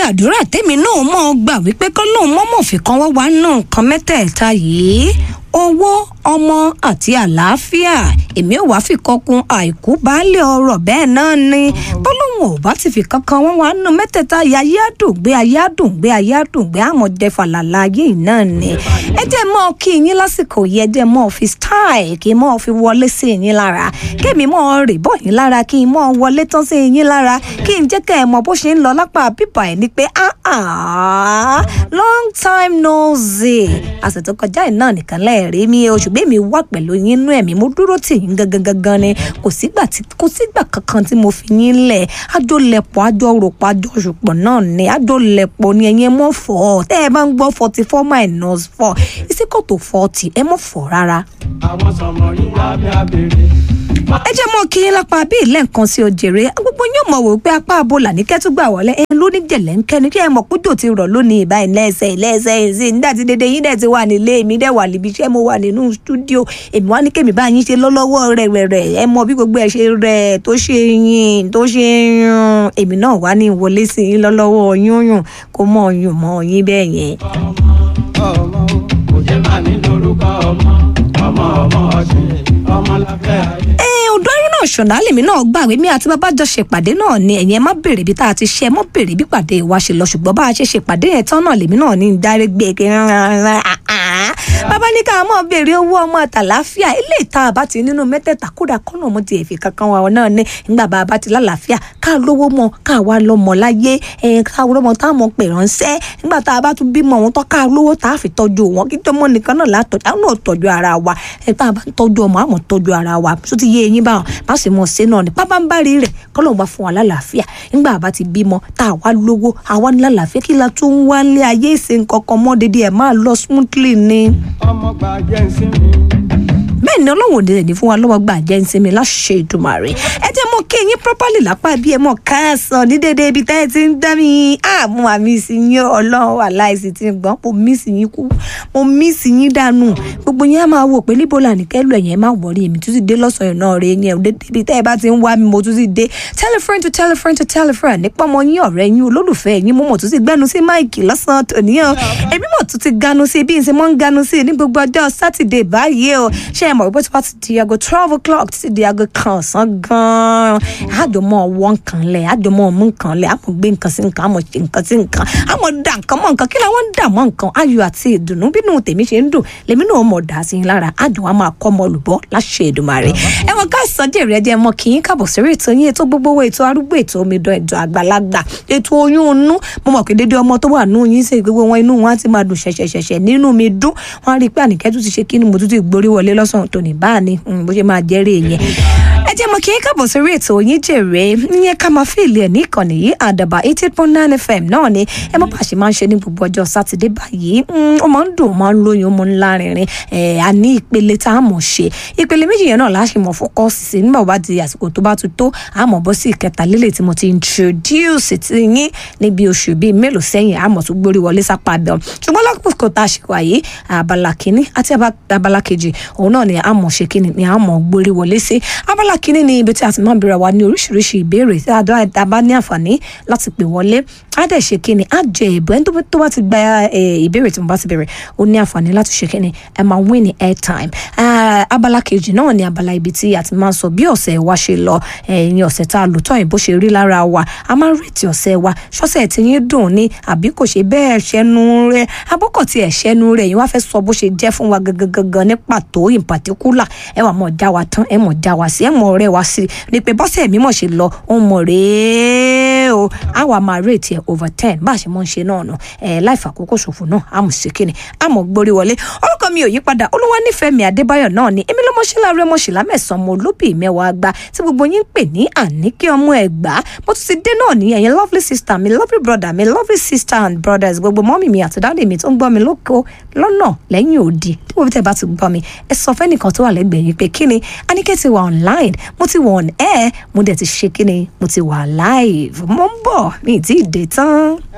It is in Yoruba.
àdúrà tèmi náà mọ̀ gbà wípé kọ́ lóun mọ́mọ́ fi kan wọ́n wá nù nǹkan mẹ́tẹ̀ẹ̀ta yìí owó ọmọ àti àlàáfíà èmi ò wá fi kọkun àìkú baálé ọrọ̀ bẹ́ẹ̀ náà ni bọ́lọ́hún ò bá ti fi kankan wọn wá nù mẹ́tẹ̀ẹ̀ta yìí ayé àdùngbé ayé àdùngbé ayé àdùngbé àmọ̀jẹ fàlàlà ayé yìí náà ni ẹ jẹ́ mọ́ kí yín lásìkò yìí ẹ jẹ́ mọ́ fi style kí mọ́ fi wọlé sí yín lára kémi mọ́ rè bọ́ yín lára kí n mọ́ wọlé tán sí yín lára kí n jẹ́ kẹ́ ẹ mọ bó ṣe ń lọ lápá bíbà ẹ̀ ni pé ah ah long time no see àṣẹ tó kọjá yìí náà nìkan lẹ́ẹ̀rí mi o ṣùgbọ́n èmi wà pẹ̀lú yín nú ẹ̀mí mo dúró tì yín gangan gangan ni kò sígbà tí kò sígbà kankan tí mo fi yín lẹ̀ àjọ lẹ̀pọ̀ àjọ ròpọ̀ àjọ ṣùpọ̀ náà ni àjọ lẹ̀pọ̀ ni ẹ̀yin ẹ mọ̀ fọ́ tẹ́ ẹ bá ń gbọ́ forty four minus four ìsìkò tó forty ẹ mọ̀ fọ́ rárá àwọn sọmọ yìí lábẹ́ abèrè. ẹ jẹ́ mọ́ kí lápá bí ilé nǹkan sí òjèrè gbogbo yóò mọ̀ wò pé apá abola ní kẹ́tùgbà wọlé ẹ ló ní jẹ̀lẹ̀ ń kẹ́ni kí ẹ mọ̀ kójò ti rọ̀ lónìí ìbáyìí lẹ́sẹ̀ lẹ́sẹ̀ ẹ̀sìn nígbà tí dédé yín dẹ̀ ti wà nílé èmi dẹ̀ wà níbi iṣẹ́ mo wà nínú stúdíò èmi wá ní kémi bá yín ṣe lọ́lọ́wọ́ rẹ̀ rẹ̀ rẹ̀ ẹ mọ bí gbogbo ẹ ṣe rẹ̀ tó ṣe yín tó ṣe yún èmi náà wá ní ìwọlé sí yín lọ́lọ́wọ́ yún yún kó mọ̀ yún mọ́ yín bẹ́ẹ̀ yẹn. ọmọ ọmọ kò jẹ́ máa ní lórúkọ ọmọ ọmọ ọmọ ọ̀sìn ọmọ lábẹ́ ayé. ẹ ọdọ ayé náà ṣọ̀nà lèmi náà gbàgbé mi àti bàbá jọ ṣèpàdé náà ni ẹ̀yin ẹ má béèrè bí tá a ti ṣe ẹ mọ́ béèrè bí pàdé wa ṣe lọ ṣùgbọ́n bá a ṣe ṣèpàdé yẹn tán náà lèmi náà ní dárí gbé kí bàbá ní ká mọ̀ béèrè owó ọmọ àtàláfíà ilé ìta àbá ti nínú mẹ́tẹ̀ẹ̀ta kódà kọ́nà mo ti èfì kankan wa náà ní nígbà bá a bá ti lálàáfíà ká lówó mọ ká wá lọ́mọ láyé ẹ̀ ká lọ́mọ táwọn pè ránṣẹ́ nígbà tá a bá tún bímọ wọn tán ká lówó tá a fi tọ́jú wọn kí tọ́mọ nìkan náà látọ̀jú àwọn náà tọ́jú ara wa ẹ̀ tá a bá ń tọ́jú ọmọ àmọ́ tọ́jú ara wa tó ti yé eyín báwọn má sì mọ̀ ṣe náà ni pápá ń bá rí rẹ̀ kọ́lọ́n bá fún wa lálàáfíà nígbà bá ti bímọ tá a wá lówó àwa ní lálàáfíà kí la tún wá lé ayé ìsìn kankan mọ́ dédé ẹ̀ máa lọ smoothly ni ọmọ gba jẹ́ ìsinmi. bẹ́ẹ̀ ni ọlọ́run òde ní fún wa lọ́wọ́ gbà jẹ́ ìsinmi láṣẹ ìdùmarè ẹ jẹ́ mọ́ kí eyín properly lápá bí ẹ mọ̀ káàsán ní dédé ibi tẹ́ ẹ ti ń dá mi àmú àmì ìsìn ọlọ́run wà láìsí ti ń gbọ́n mo mísì yín kú mo mísì yín dànù gbogbo yín á máa wò pé níbo là ní kẹ́lù ẹ̀yìn ẹ má wọ̀rí èmi tún ti dé lọ́sàn-án náà rẹ yẹn dédé ibi tẹ́ ẹ bá ti ń wá mi mo tún ti dé telephone to telephone to telephone nípa ọmọ yín ọ̀rẹ́ yín olólùfẹ́ yín mo mọ̀ tún ti gbẹ́nu sí máìkì lọ́sàn-án tòníyàn èmi mọ̀ tún ti ganu sí bí n ṣe mọ́ ń ganu sí ní gbogbo ọjọ́ sátidé báyìí o ṣé ẹ mọ̀ wípé tí wọ́n ti di aago twelve o'clock títí di aago kan ọ̀sán gan-an àjọmọ́ ọwọ́ nǹkan lẹ̀ àjọmọ́ ọmú nǹkan lẹ̀ àmọ́ gbé nǹkan sí nǹkan àmọ́ ṣe nǹkan sí nǹkan àmọ́ dà nǹkan mọ́ nǹkan kí làwọn ń dà mọ́ nǹkan ayọ̀ àti ìdùnnú bínú tèmi ṣe ń dùn lèmi náà mọ̀ dà sí yín lára àjọ wa máa kọ́ ọmọ olùbọ́ láṣẹ Èdùmàrè ẹ̀wọ̀n ká sọ́jẹ́ rẹ̀ jẹ́ mọ́ kí yín kábọ̀ sórí ètò yín ètò gbogbo owó ètò arúgbó ètò omidan ètò àgbàlagbà ètò oyún inú mo mọ̀ pé dédé ọmọ tó wà nù yín sí gbogbo wọn inú wọn á ti máa dùn ṣẹ̀ṣẹ̀ṣẹ̀ṣẹ̀ nínú mi dùn wọn á rí i pé àníkẹ́ tún ti ṣe kí ni mo tún ti gborí wọlé lọ́sàn-án tòní báà ni bó ṣe máa jẹ́rìí yẹn ẹ jẹ́ mọ̀ kí n kábọ̀ sórí ètò yín jèrè ìyẹn ká máa fìlì ẹ̀ ní ìkànnì yìí àdàbà eighty point nine fm náà ni ẹ mọ̀ bá ṣe máa ń ṣe ní gbogbo ọjọ́ sátidé báyìí ó máa ń dùn ó máa ń lóyún ó máa ń lárinrin ẹ̀ a ní ìpele tá a mọ̀ ṣe ìpele méjì yẹn náà láṣẹ mọ̀ fọ́kọ́sì sí nígbà bá di àsìkò tó bá ti tó a mọ̀ bọ́ sí ìkẹta lélẹ̀ tí mo ti introduce ti yín níbi oṣù bíi mélòó sẹ́yìn a mọ̀ tó gbórí wọlé sápá bẹ́ẹ̀ ṣùgbọ́n lákòókò tá a ṣe wà yìí abala kínní àti abala kejì òun náà ni a mọ̀ ṣe kínní ni a mọ̀ gbórí wọlé sí abala kínní ni ibi tí a ti máa ń bẹ̀rẹ̀ wa ní oríṣiríṣi ìbéèrè tí a bá ní àǹfààní láti pè wọlé á dẹ̀ ṣe kínní á jẹ ìbò ẹni tó bá ti gba ìbéèrè tí mo bá ti bẹ̀rẹ̀ ó ní àǹfààní láti ṣe kínní ẹ máa win ní airtime abala kejì náà ni abala ibi tí a ti máa ń sọ bí ọ̀sẹ̀ wa ṣe lọ ẹ̀yìn ọ̀sẹ̀ tá a lò tán ìbò ṣe rí lára wa a máa ń retí ọ̀sẹ̀ wa ṣọ́sẹ̀ tí yín dùn ní àbí kò ṣe bẹ́ẹ̀ ṣẹ́nu rẹ̀ abọ́kọ̀ tí ẹ̀ ṣẹ́nu rẹ̀ yín wá fẹ́ sọ bó ṣe jẹ́ fún wa gangan ní pàtó in particular ẹ wà mọ̀ já wa tán ẹ mọ̀ já wa sí ẹ mọ̀ ọ̀rẹ́ wa sí ni pé bọ́sẹ̀ mímọ̀ ṣe lọ ó mọ̀ rèé o a wà máa rate ẹ over ten bá a ṣe mọ̀ ń ṣe náà nù ẹ láì fàkókò ṣòfò náà a mọ̀ sí kíni a mọ̀ gbórí wọlé orúkọ mi ò yí padà olúwa nífẹ̀ẹ́ mi adébáyọ̀ náà ni èmi lọ́mọṣẹ́lá rẹ mọ̀ṣẹ́lá mẹ́sàn-án mo lóbì mẹ́wàá gba tí gbogbo yín ń pè ní àníkí ọmọ ẹ̀gbá mo tún ti dé náà ní ẹ̀yin lovely sister mi lovely brother mi lovely sister and brothers gbogbo mọ́mì mi àti dáàdì mi tó ń gbọ́ mi lóko lọ́nà lẹ́yìn òdì tí mo fi tẹ̀ bá ti gbọ́ mi ẹ sọ fẹ́nìkan tó wà lẹ́gbẹ̀ẹ́ yín pé kíni Àníkẹ́ ti wà online mo ti wà on air mo dẹ̀ ti ṣe kíni mo ti wà live mo ń bọ̀ mi ì tí ì dé tán.